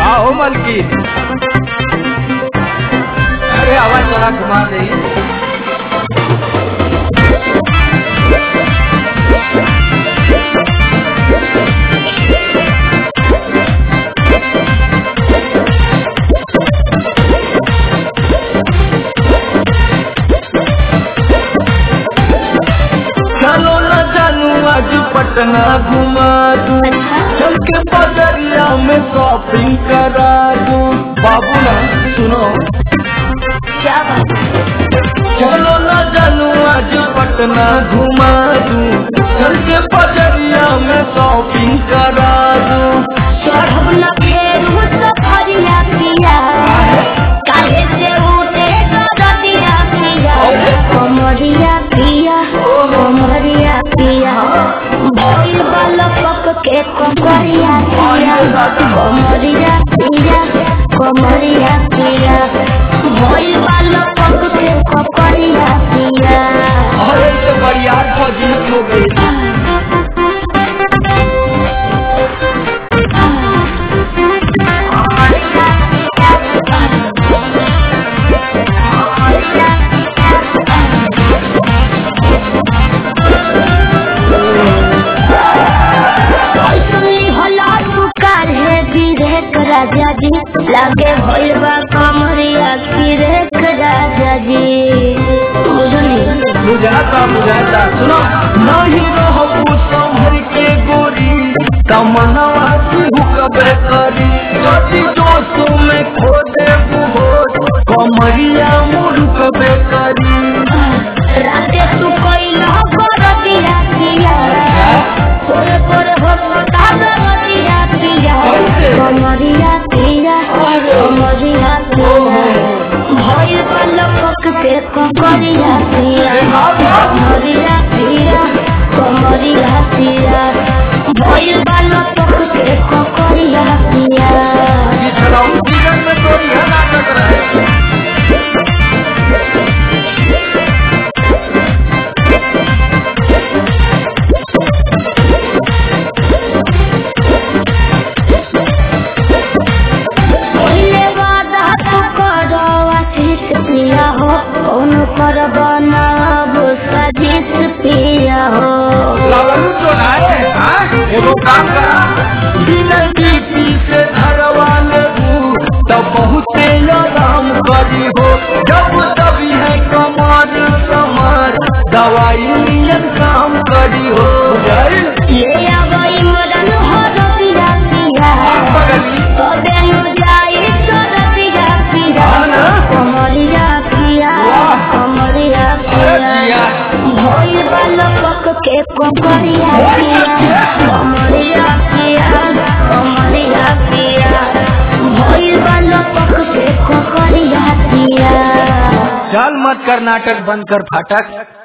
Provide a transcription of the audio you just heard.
आओ मलकी अरे आवाज जरा घुमा दे चलो न जानू आज पटना घुमा दू चल के बजरिया में शॉपिंग करा दू बाबू ना सुनो क्या बात चलो न जानू आज पटना घुमा दू चल के बजरिया में शॉपिंग करा दू चढ़ब न फेरू सफरिया पिया काहे से उठे दरदिया पिया कमरिया पिया कमरिया पिया भइल बालक के कमरिया पिया कमरिया पिया कमरिया पिया भइल बालक के कमरिया पिया अरे से बढ़िया फौजी हो गई सुनी होला पुकार है विवेक राजा जी लागे भैया कमरिया विवेक राजा जी बुझनी बुझाता बुझाता सुनो नहीं रहबू संभर के गोरी तमन्नावा की हुकबे करी जति दोस्तों में खो देबू हो कमरिया मुरुकबे करी राते तू कैला कर दिया पिया तोरे पर हो तागर दिया पिया कमरिया पिया कमरिया पिया भइल बालक के कमरिया पिया कमरिया पिया कमरिया पिया भइल बालक के कमरिया पिया पिछड़ा जीवन में कोई है नाटक रहे पहिले वादा तू करो आशीष पिया हो कौन कर बनाब साजिश पिया हो लवलू तो आए हाँ एगो काम करा बिना बीपी से धरवा लेबू तब बहुते आराम करी हो जब तभी है कमर कमर दवाई नियन काम करी हो बुझाइल ये आवई मरन हो रबिया पिया बगली तबे नु जाई तो रबिया पिया हाँ ना? कमरिया पिया वाह। कमरिया अरे पिया जिया। भोई बालक के कमरिया पिया कमरिया पिया कमरिया पिया भोई बालक के कमरिया पिया चल मत कर नाटक बंद कर फाटक